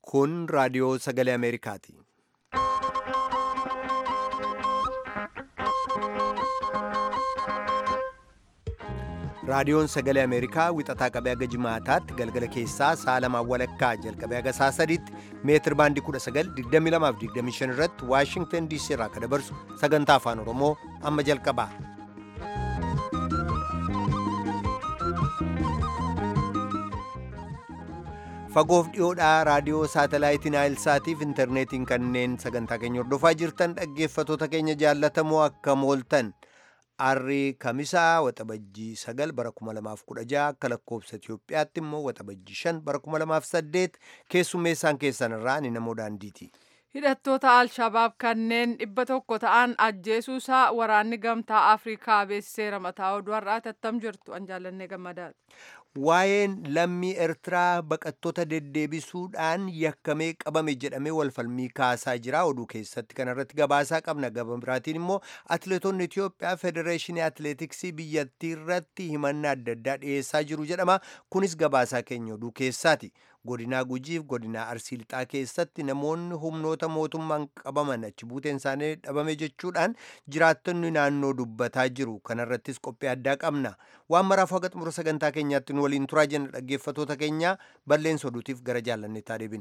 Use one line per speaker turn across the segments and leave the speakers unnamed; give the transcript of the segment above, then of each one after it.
Kun raadiyoo sagalee Ameerikaati. Raadiyoon sagalee Ameerikaa wixataa qabee haga jimaataatti galgala keessaa sa'a lamaan walakkaa jalqabee haga sa'a sadiitti meetir baandii 1922 irratti Waashingtan DC irraa kan dabarsu sagantaa afaan Oromoo amma jalqaba. Fagoof dhiyoodhaa raadiyoo saatalaayitii Naayilsaatiif intarneetiin kanneen sagantaa keenya hordofaa jirtan dhaggeeffatoota keenya jaallatamoo akka mooltan. Arrii Kamisaa Waxabajjii 9 bara 2016 akka lakkoobsa Itoophiyaatti immoo Waxabajjii 5 bara 2008 keessummeessaan keessan irraa ani namoo daandiiti.
Hidhattoota Alshabaab kanneen dhibba tokko ta'an ajjeesuusaa waraanni gamtaa Afrikaa beeksiseera mataa oduu har'aa tattam jirtu an jaallannee gammadaadha.
Waa'een lammii Eertiraa baqattoota deddeebisuudhaan yakkamee qabame jedhamee walfalmii kaasaa jira. Oduu keessatti kanarratti gabaasaa qabna. Gaba biraatiin immoo atileetonni Itoophiyaa Federeeshinii Atileetiksii biyyattii irratti himannaa adda addaa dhiyeessaa jiru jedhama. Kunis gabaasaa keenya oduu keessaati. Godinaa Gujiif godinaa Arsii Lixaa keessatti namoonni humnoota mootummaan qabaman achi buuteen isaanii dhabame jechuudhaan jiraattonni naannoo dubbataa jiru. Kanarrattis qophii addaa qabna. Waan maraaf haga xumura sagantaa keenyaatti nu waliin turaa jenna dhaggeeffatoota keenya balleessa oduutiif gara jaallanneetti deebinu.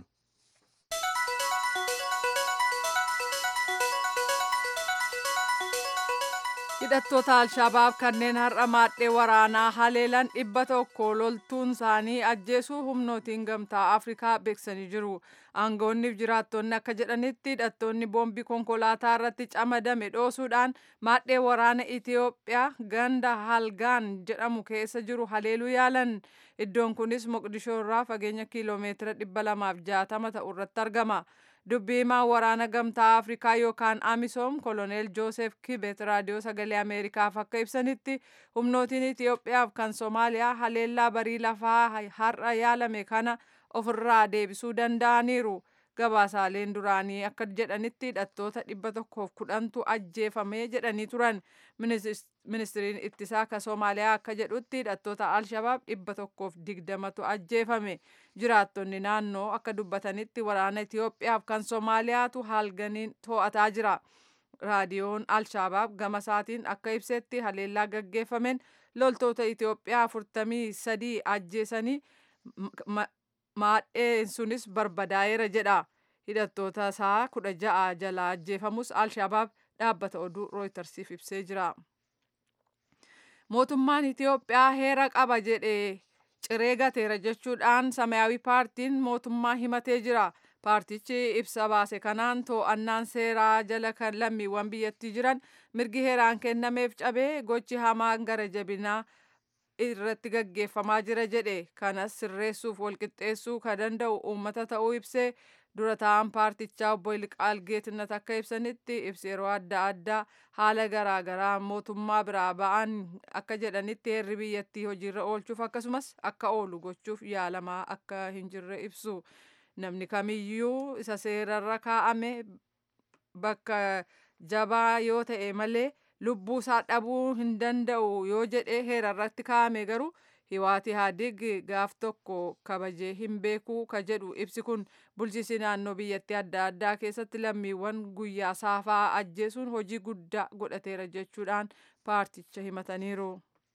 hidhattoota alshabaab kanneen har'a maadhee waraanaa haleelan dhibba tokko loltuun isaanii ajjeesuu humnootiin gamtaa afrikaa beeksisanii jiru aangoonniif jiraattonni akka jedhanitti hidhattoonni boombii konkolaataa irratti camadame dhoosuudhaan maadhee waraana itiyoophiyaa ganda halgaan jedhamu keessa jiru haleeluu yaalan iddoon kunis moqdishoo irraa fageenya kiiloomeetira dhibba lamaaf jaatama ta'u irratti argama. dubbii himaa waraana gamtaa afrikaa yookaan amisoom koloneel joosef kibet raadiyoo sagalee ameerikaaf akka ibsanitti humnootiin itiyoophiyaaf kan soomaaliyaa haleellaa barii lafaa har'a yaalame kana ofirraa deebisuu danda'aniiru gabaasaaleen duraanii akka jedhanitti hidhattoota dhibba tokkoof kudhantu ajjeefame jedhanii turan ministiriin ittisaa ka soomaaliyaa akka jedhutti hidhattoota alshabaab dhibba tokkoof digdamatu ajjeefame jiraattonni naannoo akka dubbatanitti waraana itiyoophiyaaf kan soomaaliyaatu halganiin to'ataa jira raadiyoon alshabaab gama isaatiin akka ibsetti haleellaa gaggeeffameen loltoota itiyoophiyaa afurtamii sadii ajjeesanii maadheen sunis barbadaa'eera jedha hidhattoota isaa kudha ja'a jalaa ajjeefamus alshabaab dhaabbata oduu rooytarsiif ibsee jira mootummaan itiyoophiyaa heera qaba jedhee ciree gateera jechuudhaan samayaawii paartiin mootummaa himatee jira paartichi ibsa baase kanaan to'annaan seeraa jala kan lammiiwwan biyyattii jiran mirgi heeraan kennameef cabee gochi hamaan gara jabinaa irratti gaggeeffamaa jira jedhe kanas sirreessuuf walqixxeessuu ka danda'u uummata ta'uu ibsee dura ta'an paartichaa obbo Ilqaal Geetnet akka ibsanitti ibsi yeroo adda addaa haala garaagaraa mootummaa biraa ba'an akka jedhanitti heerri biyyattii hojiirra oolchuuf akkasumas akka oolu gochuuf yaalamaa akka hin jirre ibsu namni kamiyyuu isa seerarra kaa'ame bakka jabaa yoo ta'e malee lubbuu isaa dhabuu hin danda'u yoo jedhe heerarratti kaa'ame garuu hiwaati haadig gaaf tokko kabajee hin beekuu ka jedhu ibsi kun bulchiinsi naannoo biyyattii adda addaa keessatti lammiiwwan guyyaa saafaa ajjeesuun hojii guddaa godhateera jechuudhaan paarticha himataniiru.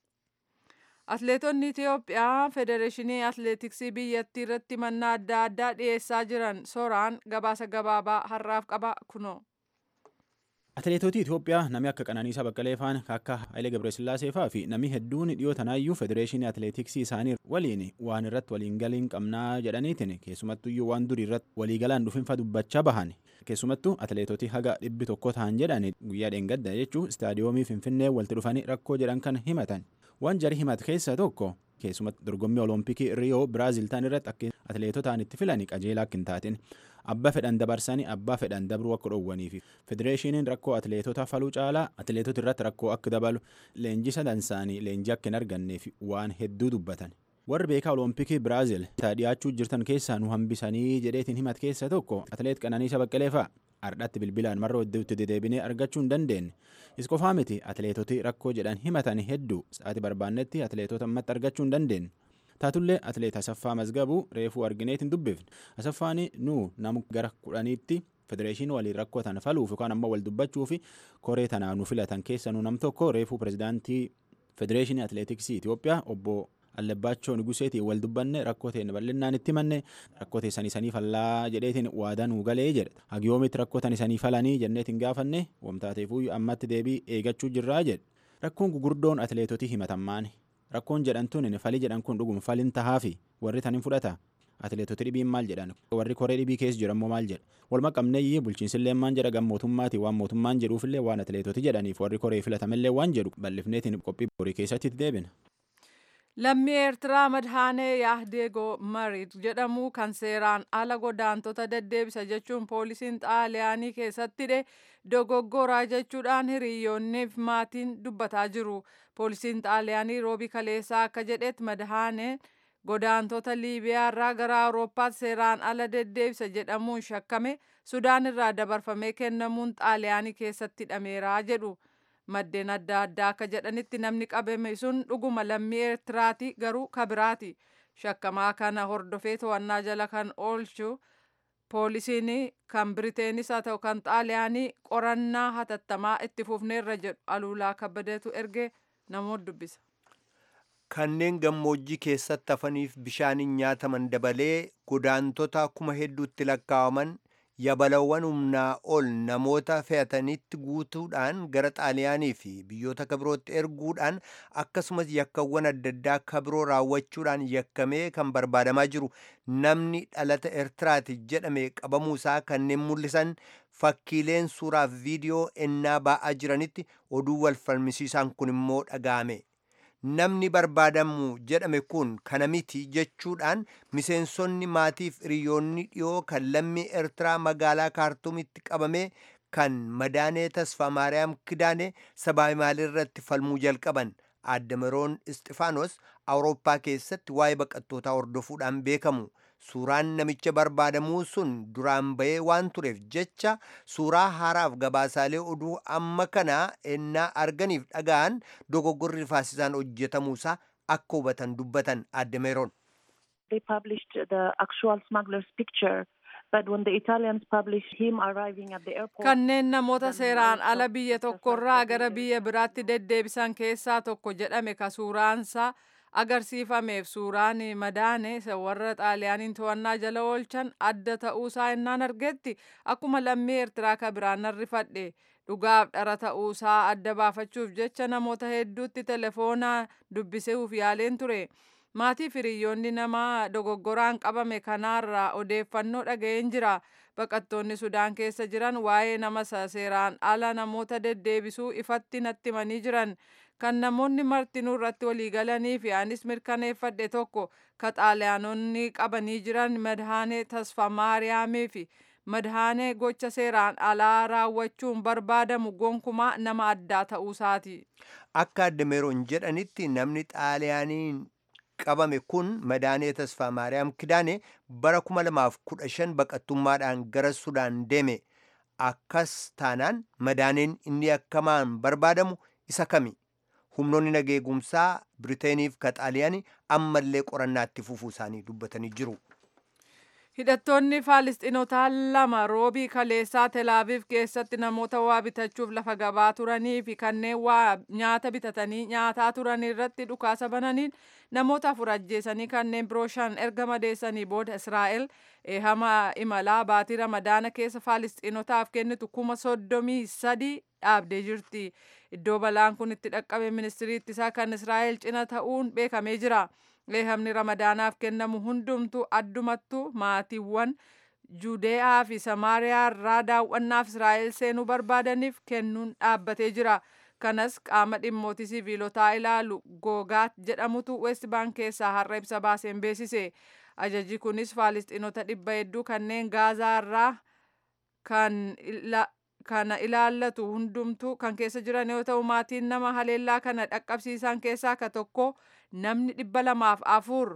Atileetonni Itiyoophiyaa Federeeshinii Atileetiksii biyyattii irratti mannaa adda addaa dhiyeessaa jiran soraan gabaasa gabaabaa har'aaf qaba kunoo.
Atileetota Itoophiyaa namni akka Qananiisaa Baqqalee faan akka Hayilee Gabresillaasee fa'aa fi namni hedduun dhiyoo tanaayyuu federeeshinii atileetiksii isaanii waliin waan irratti waliin galiin qabnaa jedhaniitiin keessumattuyyuu waan durii irratti walii galaan dhufinfa dubbachaa bahan keessumattuu atileetoti haga dhibbi tokko ta'an jedhan guyyaa dheengadda jechuun istaadiyoomii Finfinnee walitti dhufanii rakkoo jedhan kan himatan waan jari himat keessaa tokko keessumatti dorgommii olompikii riyoo biraazil ta'an irratti akka atileetotaan itti filanii qajeelaa akka hin taatin abbaa fedhan dabarsanii abbaa fedhan dabruu akka dhoowwanii fi federeeshiniin rakkoo atileetota faluu caalaa atileetota irratti rakkoo akka dabalu leenjisa dansaanii leenjii akka hin arganneef waan hedduu dubbatan. warri beekaa olompikii biraazil dhiyaachuu jirtan keessaa nu hambisanii jedheetiin himat keessa tokko atileet qananiisa baqqalee fa'a ardhatti bilbilaan marra hedduutti deddeebinee argachuu hin dandeenye is qofaa miti atileetoti rakkoo jedhan himatan hedduu sa'aatii barbaannetti atileetota ammatti argachuu hin dandeenye taatullee atleet asaffaa mazgabuu reefuu argineetiin dubbifne asaffaan nuu namu gara kudhaniitti federeeshinii waliin rakkotan faluuf yookaan ammoo wal dubbachuu fi koree tanaa nu filatan keessa nu nam tokko reefuu pirezidaantii federeeshinii atleetiksii Itoophiyaa obbo Allabbaachoo Nuguseetiin wal dubbanne rakkoo ta'e bal'innaan itti manne rakkoo teessanii sanii fallaa jedheetiin waadaa nuu galee jedhe hagiyoomitti rakkoo tan isanii falanii jenneetiin gaafanne wamtaateefuu ammatti deebii eegachuu jirraa jedhe rakkoon gugurdoon atleetotii himatammaani rakkoon jedhantuun falii jedhan kun dhugum falin tahaafi warri tan hin fudhata atleetota dhibiin maal jedhan warri koree dhibii keessa jiran maal jedha walma qabneeyyii bulchiinsillee maan jedha gam mootummaati waan mootummaan jedhuufillee waan atleetoti jedhaniif warri koree filatamellee waan jedhu bal'ifneetiin qophii borii keessatti itti deebina.
Lammii Eertiraa Madhaanee Yahdeegoo Marid jedhamu kan seeraan ala godaantota deddeebisa jechuun poolisiin xaaliyaanii keessatti hidhe dogoggoraa jechuudhaan hiriyoonniif maatiin dubbataa jiru. Poolisiin xaaliyaanii roobi kaleessaa akka jedhetti Madhaaneen godaantota Liibiyaa irraa gara Awurooppaatti seeraan ala deddeebisa jedhamuun shakkame Sudaan irraa dabarfamee kennamuun xaaliyaanii keessatti hidhameera jedhu. maddeen adda addaa akka jedhanitti namni qabame sun dhuguma lammii eertiraati garuu kabiraati shakkamaa kana hordofee to'annaa jala kan oolchu poolisiin kan biriteenis haa ta'u kan xaaliyaanii qorannaa hatattamaa itti fufneerra jedhu aluulaa kabbadeetu erge namoota dubbisa.
kanneen gammoojjii keessatti hafaniif bishaaniin nyaataman dabalee godaantota kuma hedduutti lakkaawaman yabalawwan humnaa ol namoota fe'atanitti guutuudhaan gara xaaliyaanii fi biyyoota kabirootti erguudhaan akkasumas yakkawwan adda addaa kabiroo raawwachuudhaan yakkamee kan barbaadamaa jiru namni dhalata eertiraati jedhame qabamuusaa kanneen mul'isan fakkiileen suuraaf viidiyoo ennaa ba'aa jiranitti oduu wal falmisiisaan kun immoo dhaga'ame. namni barbaadamu jedhame kun kana miti jechuudhaan miseensonni maatiif hiriyoonni dhiyoo kan lammii eertiraa magaalaa kaartuumitti qabame kan madaanee tasfaa maariyaam kidaane sabaa irratti falmuu jalqaban aaddameroon isxifaanos awurooppaa keessatti waa'ee baqattootaa hordofuudhaan beekamu suuraan namicha barbaadamuu sun duraan bahee waan tureef jecha suuraa haaraaf gabaasaalee oduu amma kana ennaa arganiif dhaga'an dogoggorri faasisaan hojjetamuusaa akka hubatan dubbatan aaddameroon.
They published the actual smuggler's picture. But when the Italians published him arriving at the airport,
Kanneen namoota seeraan ala biyya tokkorraa gara biyya biraatti deddeebisan keessaa tokko jedhame ka suuraansaa agarsiifameef suuraan madaane warra xaaliyaaniin to'annaa jala oolchan adda ta'uusaa innaan argetti akkuma lammii eertiraa ka biraan rifadhe dhugaaf dhara ta'uusaa adda baafachuuf jecha namoota hedduutti telefoonaa dubbisuuf yaaleen ture. maatii firiyyoonni namaa dogoggoraan qabame kanaarraa odeeffannoo dhaga'een jira baqattoonni sudaan keessa jiran waa'ee nama seeraan ala namoota deddeebisuu ifatti natti himanii jiran kan namoonni martinuu irratti waliigalanii fi anis mirkaneeffadhe tokko ka xaaliyaanonni qabanii jiran madhaanee tasfa maariyaamii fi madhaanee gocha seeraan alaa raawwachuun barbaadamu gonkumaa nama addaa ta'uusaati.
Akka addameeroon jedhanitti namni xaaliyaaniin qabame kun madaanee tasfaa maariyaam kidaane bara 2015 baqattummaadhaan gara sudaan deeme akkas taanaan madaaneen inni akkamaan barbaadamu isa kami humnoonni nageegumsaa biriteeniif ka xaaliyaanii ammallee qorannaatti fufuu isaanii dubbatanii jiru.
Hidhattoonni Faalisxinotaa lama roobii kaleessaa Telaaviif keessatti namoota waa bitachuuf lafa gabaa turanii fi kanneen waa nyaata bitatanii nyaataa turan irratti dhukaasa bananiin namoota afur ajjeesanii kanneen biroo shan erga madeessanii booda Israa'el eehama imalaa baatii ramadaana keessa Faalisxinotaaf kennitu kuma soddomii sadii dhaabdee jirti. Iddoo balaan kun itti dhaqqabe ministirii ittisaa kan Israa'el cina ta'uun beekamee jira. Eehamni ramadaanaaf kennamu hundumtu addumattu maatiiwwan Juudeyaa fi Samaariyaa irraa daawwannaaf Israa'el seenuu barbaadaniif kennuun dhaabbatee jira. Kanas qaama dhimmootii siviilotaa ilaalu googaat jedhamutu West Bank keessaa har'a ibsa baaseen beeksise. Ajajji kunis Faalisxinota dhibba hedduu kanneen Gaazaa irraa kan kana ilaallatu hundumtu kan keessa jiran yoo ta'u maatiin nama haleellaa kana dhaqqabsiisan keessaa ka tokko namni dhibba lamaaf afur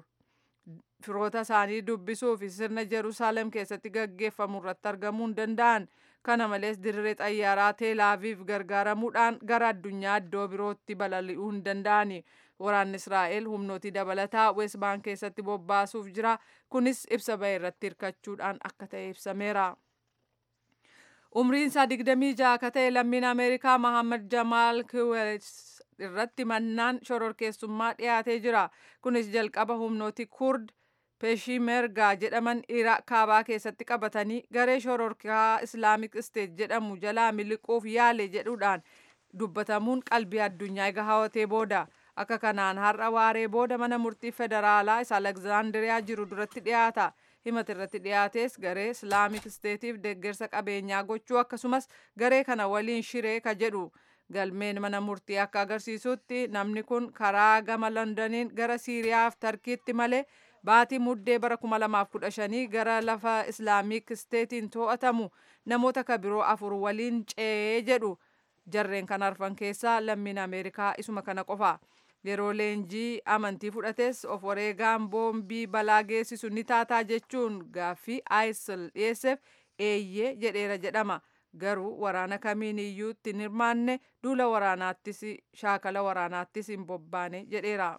firoota isaanii dubbisuu fi sirna Jeruusaalem keessatti gaggeeffamu irratti argamuu hin danda'an kana malees dirree xayyaaraa teelaaviif gargaaramuudhaan gara addunyaa iddoo birootti balali'uu hin danda'ani waraanni israa'el humnootii dabalataa weest baankii keessatti bobbaasuuf jira kunis ibsa ba'e irratti hirkachuudhaan akka ta'e ibsameera. umriin isaa digdamii ja'a akka ta'e lammiin ameerikaa mahammad jamaal kiwels irratti mannaan shororkeessummaa dhiyaatee jira kunis jalqaba humnooti kurd peeshimergaa jedhaman iraaq kaabaa keessatti qabatanii garee shororkaa islaamik isteet jedhamu jalaa miliquuf yaale jedhuudhaan dubbatamuun qalbii addunyaa eega hawatee booda akka kanaan har'a waaree booda mana murtii federaalaa isa alekzaandiriyaa jiru duratti dhiyaata himata irratti dhiyaates garee islaamik isteetiif deeggarsa qabeenyaa gochuu akkasumas garee kana waliin shiree ka jedhu galmeen mana murtii akka agarsiisutti namni kun karaa gama londoniin gara siiriyaaf tarkiitti malee baatii muddee bara 2015 gara lafa islaamik isteetiin to'atamu namoota ka biroo afur waliin ce'ee jedhu jarreen kan arfan keessaa lammiin ameerikaa isuma kana qofa. yeroo leenjii amantii fudhates of wareegaan boombii balaa geessisu ni taataa jechuun gaaffii isil dhiyeesseef eeyyee jedheera jedhama garuu waraana kamiin iyyuu ittiin hirmaanne duula waraanaattis shaakala waraanaattis hin bobbaane jedheera.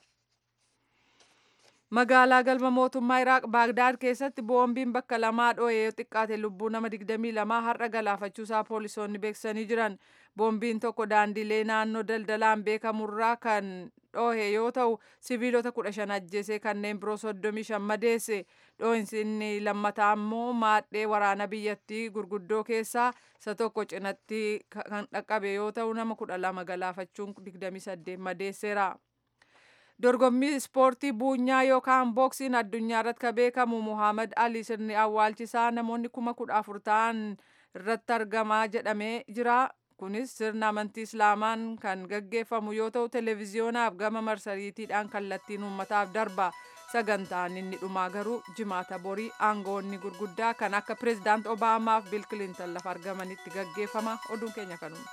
magaalaa galma mootummaa iraaq baagdaad keessatti boombiin bakka lamaa dho'ee yoo xiqqaate lubbuu nama 22 har'a galaafachuusaa poolisoonni beeksisanii jiran boombiin tokko daandilee naannoo daldalaan beekamurraa kan dhohe yoo ta'u siviilota 15 ajjeesee kanneen biroo 35 madeesse dhohinsi inni lammataa immoo maadhee waraana biyyattii gurguddoo keessaa isa tokko cinatti kan dhaqqabe yoo ta'u nama 12 galaafachuun 28 madeesseera. dorgommii ispoortii buunyaa yookaan booksiin addunyaa irratti ka beekamu muhammad ali sirni awwaalchisaa namoonni kuma kudha afur ta'an irratti argamaa jedhamee jira kunis sirna amantii islaamaan kan gaggeeffamu yoo ta'u televiziyoonaaf gama marsariitiidhaan kallattiin uummataaf darba sagantaan inni dhumaa garuu jimaata borii aangoonni gurguddaa kan akka pireezidaant obaamaaf bil kilintan lafa argamanitti gaggeeffama oduun keenya kanuma.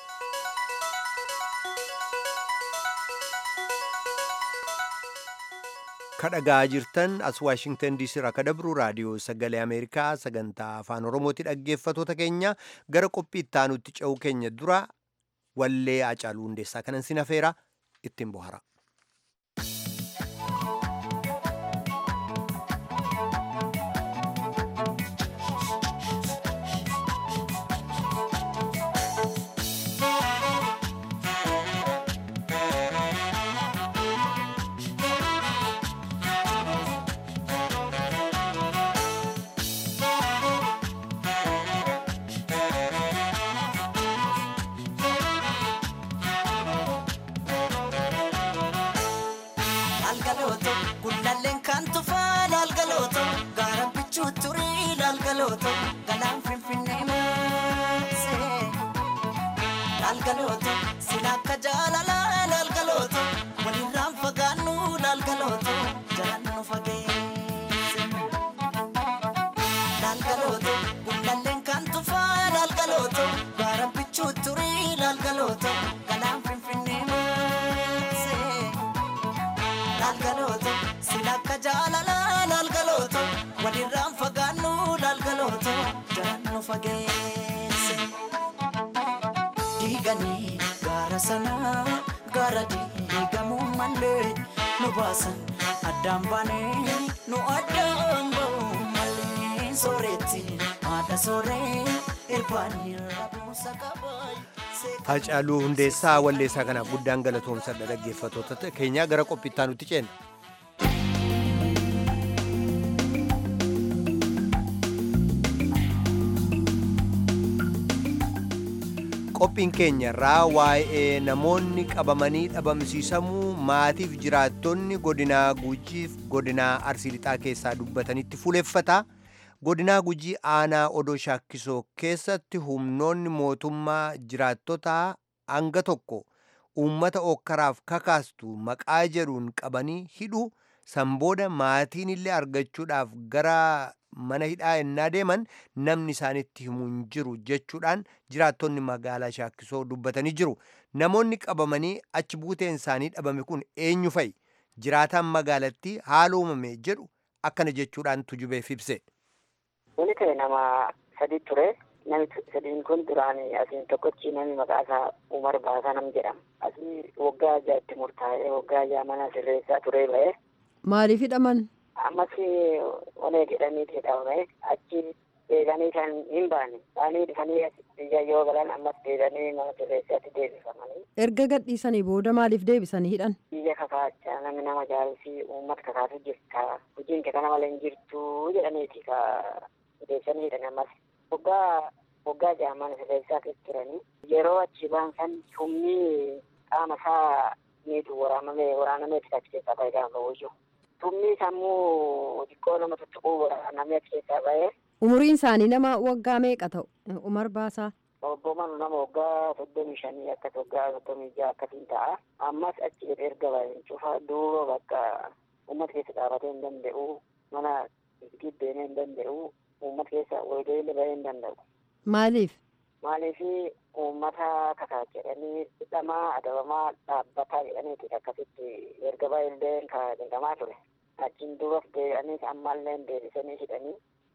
kadhagaa jirtan as waashingtan diisii irraa kadabru raadiyoo sagalee ameerikaa sagantaa afaan oromooti dhaggeeffatoota keenya gara qophii ittaanutti ce'uu keenya dura wallee acaaluu hundeessaa kanan sin afeera ittiin bohara.
Laalgalooto gullalleen kan tufaa laalgalooto gaara bichuu turii laalgalooto galaan finfinnee maasee laalgalooto sila akka jaalalaa laalgalooto walirraan fagaannu laalgalooto jalaan nu fageesse laalgalooto gullalleen kan tufaa laalgalooto gaara bichuu turii laalgalooto galaan finfinnee maasee. laalgalooto silakka jaalala laalgalooto walirraan fagaannu laalgalooto jalaan nu fageesse diiganii gaara sanaa gaara diigamuu malee nu baasan addaan baanee nu addaan ba'uu malee sooretti haadha sooree irbaanii rabuusa qabaa.
Hacaaluu hundeessaa walleessaa kanaaf guddaan galatoomsadha dhaggeeffatoota keenya gara qophii ittaanutti ceena. Qophiin keenya irraa waa'ee namoonni qabamanii dhabamsiisamuu maatiif jiraattonni godinaa gujiif godinaa arsii lixaa keessaa dubbatanitti fuuleffata. godinaa gujii aanaa odoo shaakkisoo keessatti humnoonni mootummaa jiraattota hanga tokko uummata okkaraaf kakaastu maqaa jedhuun qabanii hidhu sanbooda maatiin illee argachuudhaaf gara mana hidhaa ennaa deeman namni isaanitti himu hin jiru jechuudhaan jiraattonni magaalaa shaakkisoo dubbatanii jiru namoonni qabamanii achi buuteen isaanii dhabame kun eenyu fa'i jiraataan magaalattii haala uumame jedhu akkana jechuudhaan tujubeef ibse.
Wani ta'e nama sadi ture Nami sadiin kun duraan asiin tokkochi nami maqaa isaa Umar Baasaa nam jedhama. Asii waggaa ajaa'ibti murtaa'ee waggaa ajaa mana sirreessaa turee ba'e.
Maaliif hidhaman?
Ammas onee jedhaniiti hidhamame achi deeganii kan hin baane. Baanii dhufanii biyya yoo galan ammas deeganii mana sirreessaatti deebifamanii.
Erga gadhiisanii booda maaliif deebisanii hidhan?
Biyya kakaachaa namni nama jaalusi uummata kakaatu jirta. Hojiin kee kana malee hin jirtu jedhaniiti ka deebisanii hidhan ammas. Waggaa waggaa ja'a mana sirreessaa keessa turanii yeroo achi ba'an san humni qaama isaa miidhu waraanamee waraanamee achi keessaa ba'e gaafa ba'uyyuu. Humni sammuu xiqqoo nama tuttuquu waraanamee achi keessaa ba'e.
Umuriin isaanii nama waggaa meeqa ta'u? Umar Baasaa.
Obbo Manu nama waggaa soddomii shanii akkas waggaa soddomii ja'a akkasiin ta'a. Ammas achi gadi erga ba'een cufa duuba bakka uummata keessa dhaabatee hin danda'u mana gibbeenee hin danda'u uummata keessa walga'iilee ba'ee hin danda'u.
Maaliif?
Maaliif uummata kakaa jedhanii hidhamaa adabamaa dhaabbataa jedhaniiti akkasitti erga baay'ee ka jedhamaa ture. Achiin duubas deebi'anii ammallee deebisanii hidhanii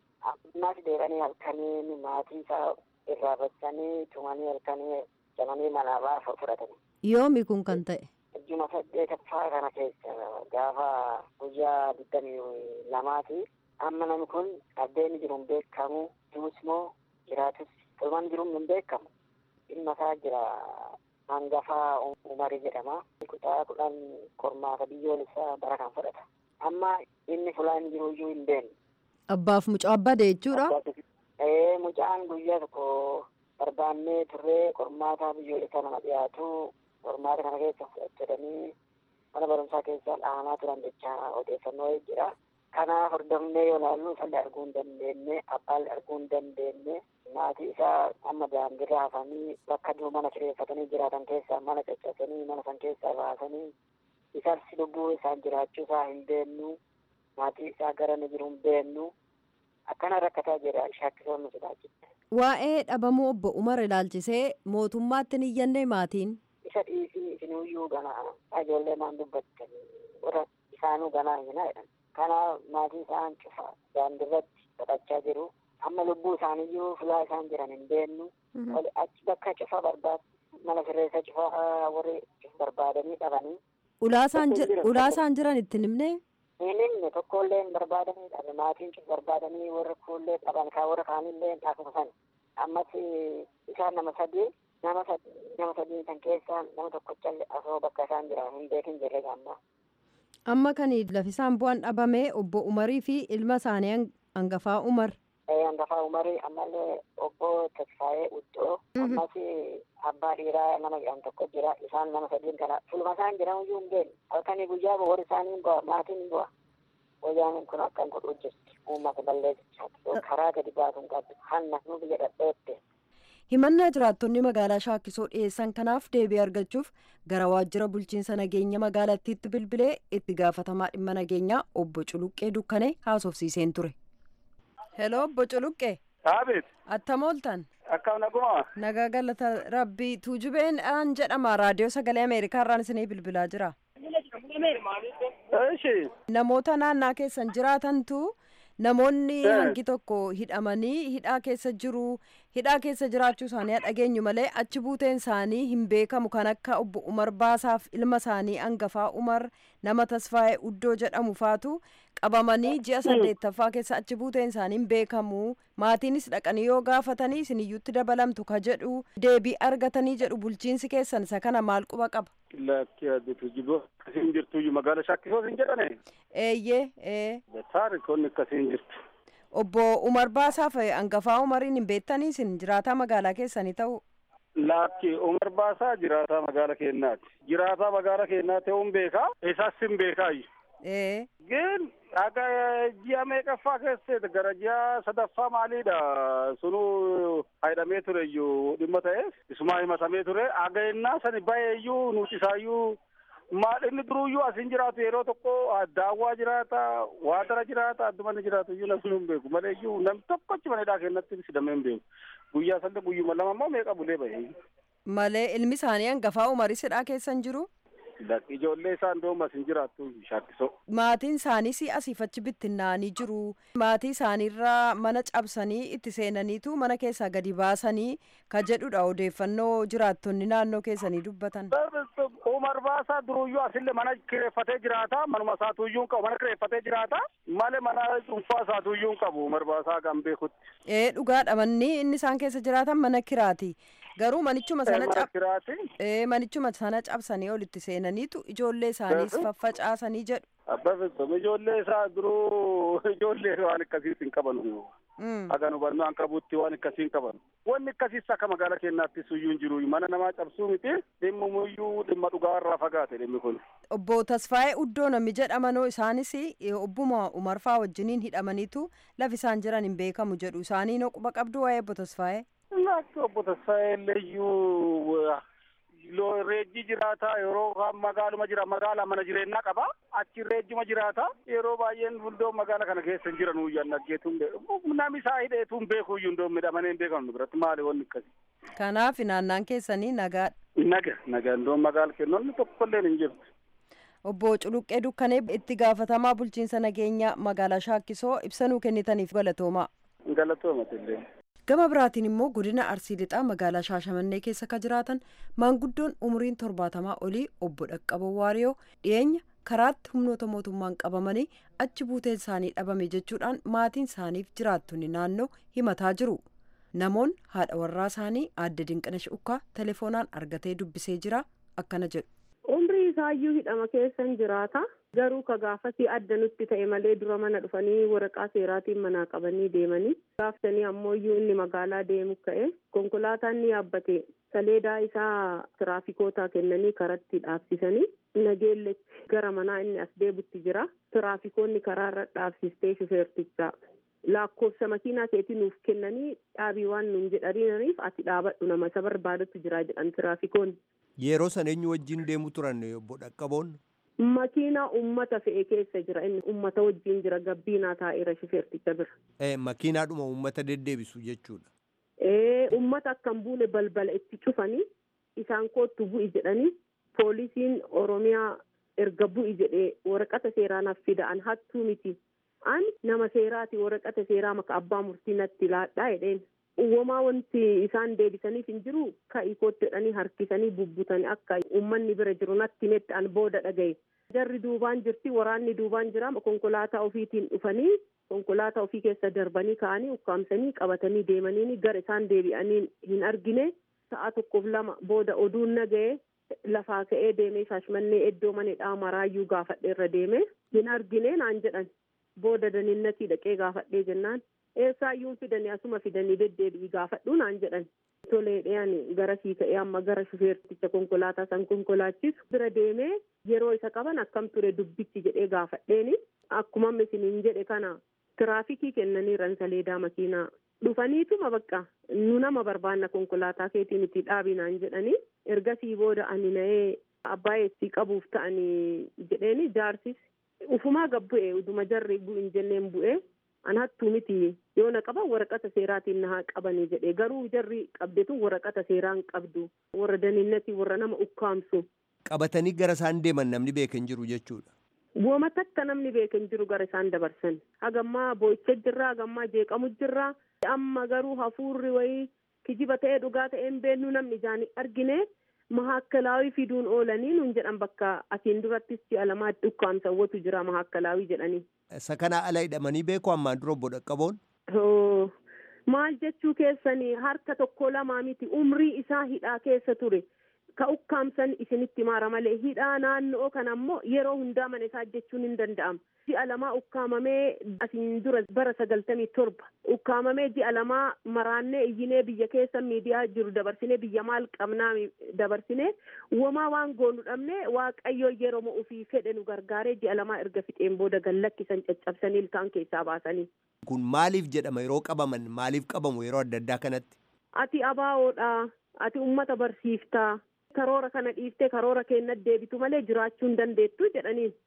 ammas deebi'anii halkanii maatii isaa irraa bachanii tumanii halkanii jamanii manaa baasa fudhatanii.
Yoomi kun kan ta'e?
Juma saddeetaffaa kana keessa gaafa guyyaa digdamii lamaati. Amma namni kun addeen jiru hin beekamu. Duus moo jiraatus ilmaan jiru hin beekamu. Ilma isaa jira hangafaa umarii jedhama. Kutaa kudhan qormaata biyyoolessaa bara kan fudhata. Amma inni fulaan jiru iyyuu hin beekne.
Abbaaf mucaa bade jechuudha?
Ee mucaan guyyaa tokko barbaannee turree qormaata biyyoolessaa nama dhiyaatu qormaata kana keessa fudhatanii mana barumsaa keessa dhahamaa turan jecha odeeffannoo jira. Kana hordofnee yoo ilaallu isallee arguu hin dandeenye abbaallee arguu hin dandeenye maatii isaa amma daandiirra hafanii bakka dur mana kireeffatanii jiraatan keessaa mana caccabsanii mana san keessaa baasanii isas lubbuu isaan jiraachuu isaa hin beennu maatii isaa gara ni jiru hin beennu akkana rakkataa jira shakkisoonni sodaachifte.
Waa'ee dhabamuu obbo Umar ilaalchisee mootummaatti ni iyyannee maatiin.
Isa dhiisii isiniyyuu ganaa ijoollee maan dubbattan warra isaanuu ganaa hinaa jedhan. Kana maatii isaan cufa daandirratti kadhachaa jiru. Amma lubbuu isaaniyyuu fulaa isaan jiran hin beennu. Achi bakka cufa barbaad mana sirreessa cufa warri barbaadanii dhabanii.
Ulaa isaan jiran itti himne?
Hin himne tokkollee hin barbaadanii dhabe maatiin cufa barbaadanii warra kuullee dhaban kaa warra kaanillee akkuma san. Ammas isaan nama sadii nama nama sadii kan keessaa nama tokkochallee asoo bakka isaan jiran hin beekin jirre gammaa.
Amma kan lafisaan bu'aan dhabame obbo Umarii fi ilma isaanii hangafaa Umar.
Hangafaa Umarii ammallee obbo Tasfaayee Uddoo ammas abbaa dhiiraa nama jedhan tokko jira isaan nama sadiin kana fulma isaan jiran iyyuu hin beekne halkanii guyyaa warri isaanii bu'a maatiin hin bu'a. Wayyaan kun akkan godhuu jirti uummata balleessichaati karaa gadi baasuun qabdu hanna nu biyya dhadheette.
himannaa jiraattonni magaalaa shaakkisoo dhiyeessan kanaaf deebii argachuuf gara waajjira bulchiinsa nageenya magaalattiitti bilbilee itti gaafatamaa dhimma nageenyaa obbo Culuqqee Dukkanee haasofsiiseen ture. Heloo obbo Culuqqee.
Aabeet.
Attam ooltan.
Akkam naguma.
Nagaa galata rabbii tuujubeen aan jedhama raadiyoo sagalee Ameerikaa irraan isinii bilbilaa jira.
Ishi.
Namoota naannaa keessan jiraatantu namoonni hangi tokko hidhamanii hidhaa keessa jiru hidhaa keessa jiraachuu isaanii dhageenyu malee achi buuteen isaanii hin beekamu kan akka obbo Umar Baasaaf ilma isaanii hangafaa Umar nama tasfaa'ee uddoo jedhamu faatu qabamanii ji'a saddeettaffaa keessa achi buuteen isaanii hin beekamu maatiinis dhaqanii yoo gaafatanii isiniyyuutti dabalamtu ka jedhu deebii argatanii jedhu bulchiinsi keessan isa kana maal quba qaba.
Lakki addeetu jibboo akkasiin jirtu magaala shakkisoo hin jedhane.
Eeyyee ee.
Taarikoonni akkasiin jirtu.
Obbo Umar Baasaaf hangafaa Umariin hin beektanii isin jiraataa magaalaa keessanii ta'u.
Lakki Umar Baasaa jiraataa magaala keenyaati. Jiraataa magaala keenyaa ta'uun beekaa isaas hin beekaayu.
Ee.
Gin akka ji'a meeqaffaa keessatti gara ji'a sadaffaa maaliidha sunu hidhamee ture iyyuu dhimma ta'eef isumaa himatamee ture aga'ennaa sani ba'ee iyyuu nuti isaayyuu maal inni duruyyuu asin jiraatu yeroo tokko daawwaa jiraata waadara jiraata addumanni jiraatu iyyuu namni hin beeku malee iyyuu nam tokkochi manidhaa kennatti sidamee hin beeku guyyaa sanda guyyuma lama immoo meeqa bulee ba'e.
Malee ilmi isaanii hangafaa umarii sidhaa keessan jiru?
ijoollee isaa ndoomas hin jiraattu shaakkisoo.
Maatiin isaaniis asiif achi bittinnaanii jiru. Maatii isaaniirraa mana cabsanii itti seenaniitu mana keessaa gadi baasanii ka jedhudha odeeffannoo jiraattonni naannoo keessanii dubbatan.
Umar Baasaa duruyyuu asillee mana kireeffatee jiraata. Manuma isaatuyyuu hin qabu. Mana kireeffatee jiraata. Malee mana dhuunfaa isaatuyyuu hin qabu. Umar Baasaa kan beekutti.
Ee dhugaadha manni inni isaan keessa jiraatan mana kiraati. Garuu manichuma sana
Mana kiraati.
ee manichuma sana cabsanii olitti seenaniitu ijoollee isaaniis faffacaasanii jedhu.
Abbaa ijoollee isaa duruu ijoollee waan akkasiis hin qaban.
Mm.
Haga nu barnoo an qabutti waan akkasii hin qaban. Wanni akkasiis akka magaalaa keenyaattis iyyuu hin jiru. Mana namaa cabsuu miti. Dhimma muyyuu dhimma dhugaa irraa fagaate dhimmi kun.
Obbo Tasfaayee Uddoo namni jedhamanoo isaanis eh, obbuma Umarfaa wajjiniin hidhamaniitu lafi isaan jiran hin beekamu jedhu isaanii noo quba qabdu waa'ee obbo Tasfaayee.
Akka obbo Tasfaayee iyyuu loo reejji jiraata yeroo kaan magaaluma jira magaalaa mana jireenyaa qaba achi reejjuma jiraata yeroo baay'een hundoo magaala kana keessa hin jiran uyyaan dhaggeetu hin beeku namni isaa hidheetu hin beeku iyyuu hundoo midhamanii hin beekamu biratti maali wanni akkasi.
Kanaaf naannaan keessanii nagaadha.
Naga naga hundoo magaala kennoonni tokkollee hin jirtu.
Obbo Culuqqee Dukkanee itti gaafatamaa bulchiinsa nageenyaa magaalaa Shaakkisoo ibsanuu kennitaniif galatoomaa.
Galatoomatillee.
Gama biraatiin immoo godina Arsii Lixaa magaalaa Shaashamannee keessa ka jiraatan maanguddoon umuriin torbaatamaa olii obbo Dhaqqaboo Waariyoo dhiyeenya karaatti humnoota mootummaan qabamanii achi buuteen isaanii dhabame jechuudhaan maatiin isaaniif jiraattonni naannoo himataa jiru. Namoonni haadha warraa isaanii aadde Dinqinash Ukkaa telefoonaan argatee dubbisee jira akkana jedhu.
umrii isaayyuu hidhama keessan jiraata garuu ka gaafasii adda nutti ta'e malee dura mana dhufanii waraqaa seeraatiin manaa qabanii deemanii gaaftanii ammoo inni magaalaa deemu ka'e konkolaataan ni yaabbate saleedaa isaa tiraafikoota kennanii karatti dhaabsisanii nageellechi gara manaa inni as deebutti jira tiraafikoonni karaarra dhaabsistee shufeertichaa lakkoofsa makiinaa keetii nuuf kennanii dhaabii waan nuun jedhaniif ati dhaabadhu nama isa barbaadatu jira jedhan tiraafikoonni.
Yeroo san eenyu wajjin deemu turan obbo Dhaqqaboon?
Makiinaa ummata fe'e keessa jira inni ummata wajjin jira gabbiinaa taa'eera shufeerticha bira.
Eh, Makiinaadhuma uummata deddeebisu jechuudha.
Ee ummata akkan buune balbala itti cufanii isaan koottu bu'i jedhanii poolisiin Oromiyaa erga bu'i jedhee waraqata seeraa naaf fida'an hattuu miti. Ani nama seeraati waraqata seeraa maka abbaa murtii natti laadhaa jedheen. Uwwamaa wanti isaan deebisaniif hin jiru ka'ii kootti jedhanii harkisanii bubbutanii akka uummanni bira jiru natti metti an booda dhagaye. Jarri duubaan jirti waraanni duubaan jira konkolaataa ofiitiin dhufanii konkolaataa ofii keessa darbanii ka'anii ukkaamsanii qabatanii deemanii gara isaan deebi'anii hin argine sa'a tokkoof lama booda oduun naga'e lafaa ka'ee deemee shaashmannee iddoo manedhaa maraayyuu gaafadhee irra deeme hin argine naan jedhan booda daninnatii dhaqee gaafadhee jennaan eessaayyuun fidanii asuma fidanii deddeebi'i gaafadhu naan jedhan tolee dhiyaan gara sii ka'ee amma gara shufeerticha konkolaataa san konkolaachisu bira deemee yeroo isa qaban akkam ture dubbichi jedhee gaafadheeni akkuma isiniin jedhe kana tiraafikii kennaniiran saleedaa makiinaa dhufaniituma bakka nu nama barbaanna konkolaataa keetiin itti dhaabinaan jedhanii ergasii booda ani na'ee abbaa eessii qabuuf ta'anii jedheeni jaarsis ufumaa gabbu'e uduma jarri bu'in jenneen bu'e an hattuu miti yoo na qaban waraqata seeraatiin na haa qabanii jedhe garuu jarri qabdetu waraqata seeraan qabdu warra daniinnatii warra nama ukkaamsu.
Qabatanii gara isaan deeman namni beeka hin jiru jechuudha.
Wooma takka namni beeka hin jiru gara isaan dabarsan hagammaa boo'icha jirraa hagammaa jeeqamu jirraa amma garuu hafuurri wayii kijiba ta'ee dhugaa ta'ee hin beennu namni ijaan argine mahakkalaawii fiduun oolanii nun jedhan bakka asiin durattis ji'a lamaatti ukkaamsawwatu jira mahakkalaawii jedhanii.
Isa kana ala hidhamanii beeku ammaan dura obbo Dhaqqaboon?
Maal jechuu keessanii harka tokko lamaa miti umrii isaa hidhaa keessa ture. Ka ukkaamsan isinitti maara malee hidhaa naannoo kana ammoo yeroo hundaa mana isaa jechuun hin danda'amu. Ji'a lamaa ukkaamamee asiin dura bara sagaltamii torba ukkaamamee ji'a lamaa maraannee iyyinee biyya keessa miidiyaa jiru dabarsinee biyya maal qabnaa dabarsinee womaa waan goonu dhabnee waaqayyo yeroo ofii fedhe nu gargaaree ji'a lamaa erga fixeen booda gallakkisan caccabsanii ilkaan keessaa baasanii.
Kun maaliif jedhama yeroo qabaman maaliif qabamu yeroo adda addaa kanatti?
Ati abaawoodha. Ati ummata barsiiftaa. karoora kana dhiiftee karoora keenya deebitu malee jiraachuu hin dandeettu jedhaniin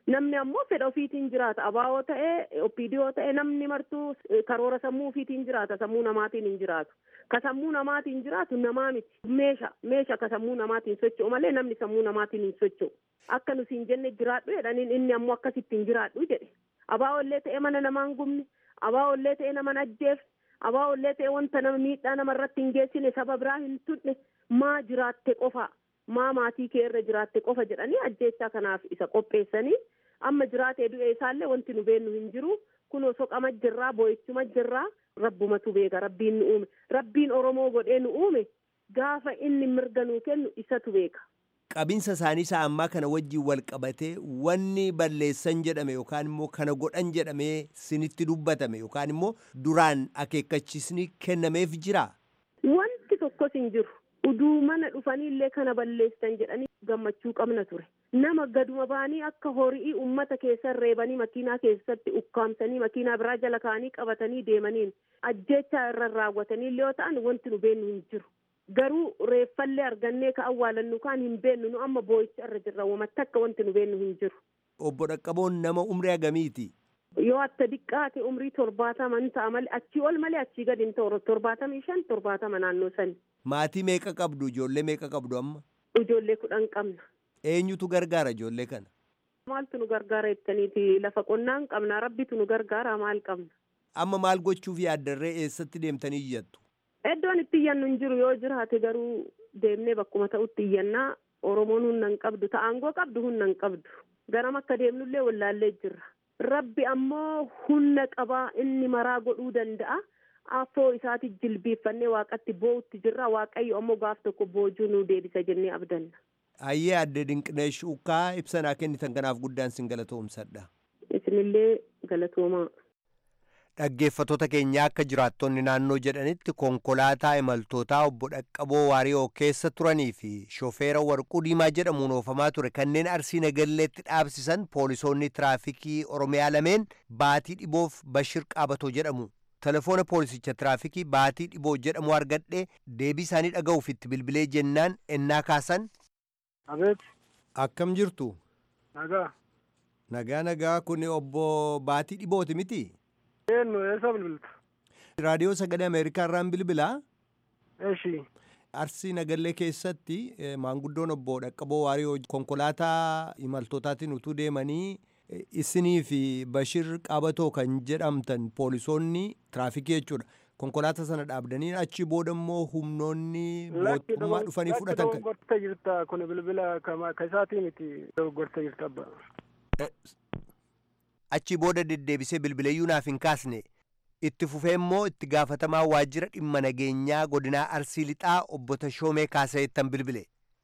namni ammoo fedha ofiitiin jiraata abaawoo ta'ee opiidiyoo ta'ee namni martuu karoora sammuu ofiitiin jiraata sammuu namaatiin hin jiraatu ka sammuu namaatiin jiraatu namaa miti meesha meesha ka sammuu namaatiin socho'u malee namni sammuu namaatiin hin socho'u akka nuti hin jenne jiraadhu jedhaniin inni ammoo akkasitti hin jiraadhu jedhe abaawollee ta'ee mana namaan gubne abaawollee ta'ee nama ajjeef abaawollee ta'ee wanta nama miidhaa namarratti hin geessine saba biraa hin tuqne maa jiraatte qofa maa maatii kee irra jiraatte qofa jedhanii ajjeechaa kanaaf isa qopheessanii amma jiraatee du'e isaallee wanti nu beennu hin jiru kunoo soqama jirraa boo'ichuma jirraa rabbumatu beeka rabbiin nu uume rabbiin oromoo godhee nu uume gaafa inni mirga nuu kennu isatu beeka.
Qabinsa isaanii isaa ammaa kana wajjin wal qabatee wanni balleessan jedhame yookaan immoo kana godhan jedhamee sinitti dubbatame yookaan immoo duraan akeekkachisni kennameef jira.
Wanti tokkos hin jiru. Uduu mana dhufanii illee kana balleessan jedhanii gammachuu qabna ture. Nama gaduma baanii akka horii uummata keessa reebanii makiinaa keessatti ukkaamsanii makiinaa biraa jala kaanii qabatanii deemaniin ajjeechaa irra raawwatanii illee yoo ta'an wanti nu beennu hin jiru. Garuu reeffallee argannee ka awwaalannu kaan hin beennu nu amma boo'icha irra jirra wamatti akka wanti nu beennu hin jiru.
Obbo Dhaqqaboon nama umrii hagamiiti?
Yoo akka diqqaate umrii torbaatama ni ta'a malee achii ol malee achii gadi hin ta'u torbaatamii shan torbaatama naannoo sani.
Maatii meeqa qabdu? Ijoollee meeqa qabdu amma?
Ijoollee kudhan qabna.
Eenyutu gargaara ijoollee kana?
Maaltu nu gargaara jettaniiti lafa qonnaan qabna rabbitu nu gargaara maal qabna.
Amma maal gochuuf yaaddarree eessatti deemtanii iyyattu?
Iddoon itti iyyannu hin jiru yoo jiraate garuu deemnee bakkuma ta'utti iyyannaa Oromoon humna hin qabdu ta'aangoo qabdu humna hin qabdu garam akka deemnullee wallaallee jirra. Rabbi ammoo humna qabaa inni maraa godhuu danda'a. Afoo isaati jilbiiffannee waaqatti boo'utti jirra waaqayyo ammoo gaaf tokko boojuu nu deebisa jennee abdanna.
Ayyee adde Dinqineesh Ukkaa ibsanaa kennitan kanaaf guddaan sin galatoomsadha.
Isinillee galatoomaa.
Dhaggeeffattoota keenyaa akka jiraattonni naannoo jedhanitti konkolaataa imaltootaa obbo Dhaqqaboo Waariyoo keessa turanii fi shofeera warquu diimaa jedhamuun oofamaa ture kanneen arsii nagalleetti dhaabsisan poolisoonni tiraafikii Oromiyaa lameen baatii dhiboof Bashir Qaabatoo jedhamu. Telefoona poolisicha tiraafikii baatii dhiboo jedhamu argadhee deebii isaanii dhaga'uuf itti bilbilee jennaan ennaa kaasan.
Abeet.
Akkam jirtu?
Nagaa.
Nagaa nagaa kun obbo Baatii Dhibooti miti?
Eenyu eessa bilbilta?
Raadiyoo Sagalee Ameerikaa irraan bilbilaa?
Eshi.
Arsii Nagallee keessatti maanguddoon obbo Dhaqqaboo Waariyoo konkolaataa imaltootaatiin utuu deemanii isinii fi Bashir Qaabatoo kan jedhamtan poolisoonni tiraafikii jechuudha. Konkolaataa sana dhaabdanii achi booda immoo humnoonni mootummaa dhufanii fudhatan kan.
Dogoggortee jirta kun bilbila ka isaatii miti dogoggortee jirta abba.
Achi booda deddeebisee bilbileeyyuu naaf hin kaasne. Itti fufee immoo itti gaafatamaa waajjira dhimma nageenyaa godinaa Arsii Lixaa obbo Tashoomee Kaasayeettan bilbile.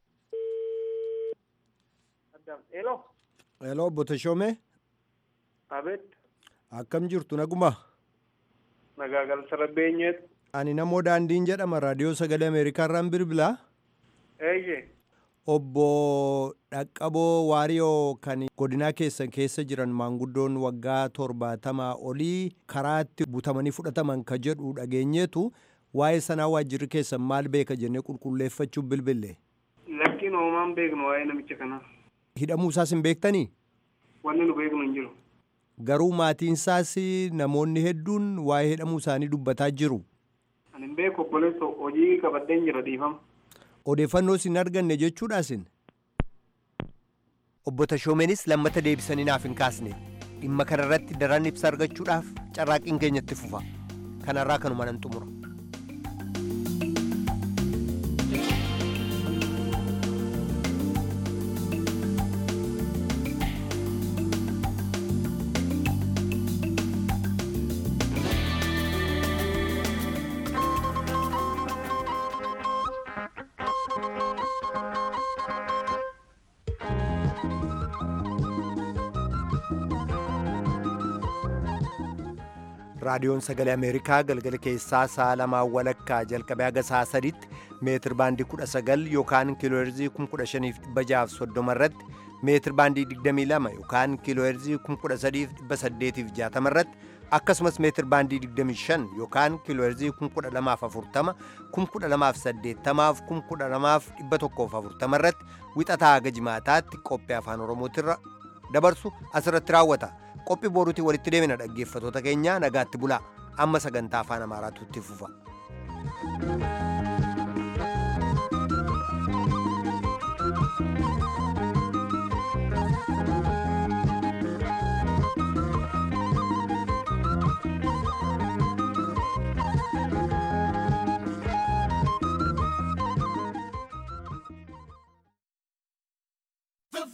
Hello.
Hello obbo Tashoomee.
Abeet.
Akkam jirtu naguma?
Nagaa galcha rabbeenyeet.
Ani namoo daandiin jedhama raadiyoo sagalee Ameerikaa irraan bilbilaa.
Eeyyee.
Obbo Dhaqqaboo Waariyoo kan godinaa keessan keessa jiran maanguddoon waggaa torbaatamaa olii karaatti butamanii fudhataman ka jedhu dhageenyeetu waa'ee sanaa waajjirri keessan maal beeka jennee qulqulleeffachuuf bilbille.
Lakkiin hoomaan beeknu waa'ee namicha kanaa.
Hidhamuu isaas hin beektanii?
Wanni nu beeknu hin jiru.
Garuu maatiin isaas namoonni hedduun waa'ee hidhamuu isaanii dubbataa jiru.
Ani hin beeku obboleessa hojii qabadheen jira dhiifama.
Odeeffannoo isin arganne jechuudha isin. Obbo Tashoomeenis lammata deebisanii naaf hin kaasne dhimma kanarratti daran ibsa argachuudhaaf carraaqqiin keenyatti fufa. Kanarraa kanuma nan xumura. raadiyoon sagalee ameerikaa galgala keessaa sa'a lamaa walakkaa jalqabee haga sa'a sadiitti meetir baandii kudha sagal yookaan kiilooherzii kum kudha shaniif dhibba jahaaf soddoma irratti meetir baandii digdamii lama yookaan kiilooherzii kum kudha sadiif dhibba saddeetiif jaatama irratti akkasumas meetir baandii digdamii shan yookaan kiilooherzii kum kudha lamaaf afurtama kum kudha lamaaf saddeettamaaf kum kudha lamaaf dhibba tokkoof afurtama irratti wixataa haga jimaataatti qophii afaan oromootirra dabarsu asirratti raawwata qophii boruutiin walitti deemina dhaggeeffatoota keenya nagaatti bulaa amma sagantaa afaan amaaraatu itti fufa.